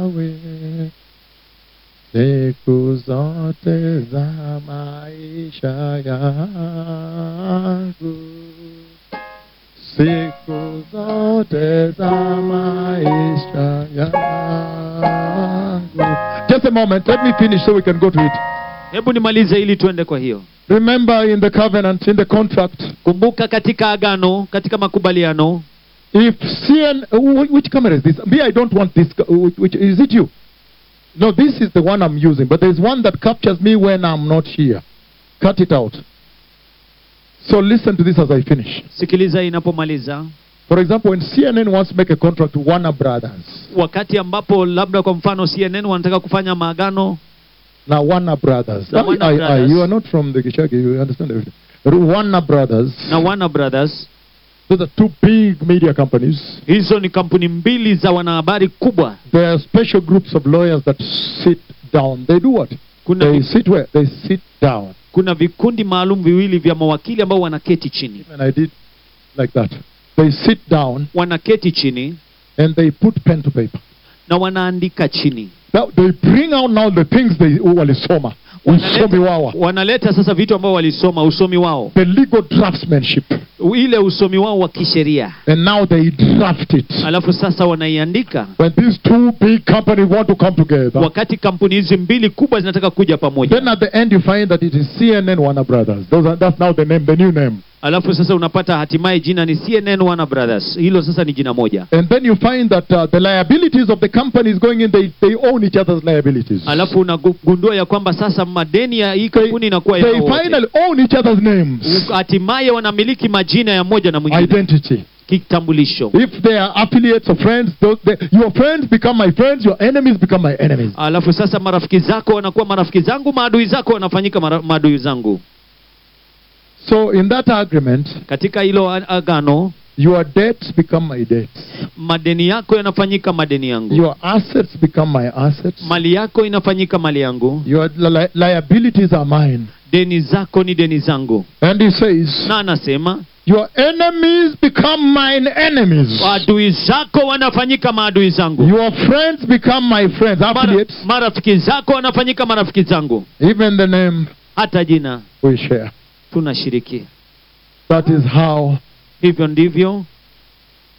nawe siku zote za maisha yangu siku zote za maisha yangu just a moment let me finish so we can go to it hebu nimalize ili tuende kwa hiyo remember in the covenant in the contract kumbuka katika agano katika makubaliano if cn wh- which camera is this me i don't want this which, which is it you no this is the one i'm using but there's one that captures me when i'm not here cut it out so listen to this as i finish sikiliza inapomaliza for example when cnn wants to make a contract to warner brothers wakati ambapo labda kwa mfano cnn wanataka kufanya maagano now warner brothers Now, I- Warner I- I- Brothers. you are not from the Gishagi, you understand everything warner brothers na warner brothers those are two big media companies hizo ni kampuni mbili za wanahabari kubwa there are special groups of lawyers that sit down they do what kuna, they vi, sit where they sit down kuna vikundi maalum viwili vya mawakili ambao wanaketi chini and I did like that. They sit down wanaketi chini and they put pen to paper. na wanaandika chini Now they bring out now the things they walisoma. Usomi wawa. wanaleta sasa vitu ambao walisoma usomi wao The legal draftsmanship. ile usomi wao wa kisheria And now they draft it. alafu sasa wanaiandika When these two big companies want to come together, wakati kampuni hizi mbili kubwa zinataka kuja pamoja then at the end you find that it is CNN Warner Brothers. Those are, that's now the name, the new name. alafu sasa unapata hatimaye jina ni cnn warner brothers hilo sasa ni jina moja And then you find that uh, the liabilities of the companies going in, they, they own each other's liabilities. alafu unagundua ya kwamba sasa madeni ya hii They, kampuni inakuwa they yao wote. finally own each other's names. hatimaye wanamiliki majina ya moja na mwingine Identity. kitambulisho If they are affiliates or friends, those, they, your friends become my friends, your enemies become my enemies. alafu sasa marafiki zako wanakuwa marafiki zangu maadui zako wanafanyika mara- maadui zangu So in that agreement, katika hilo a- agano your debts become my debts. madeni yako yanafanyika madeni yangu Your assets become my assets. mali yako inafanyika mali yangu Your li- liabilities are mine. deni zako ni deni zangu And he says, na anasema your enemies become mine enemies. adui zako wanafanyika maadui zangu Your friends become my friends, Mara, affiliates. marafiki zako wanafanyika marafiki zangu Even the name hata jina we share. tunashiriki That is how hivyo ndivyo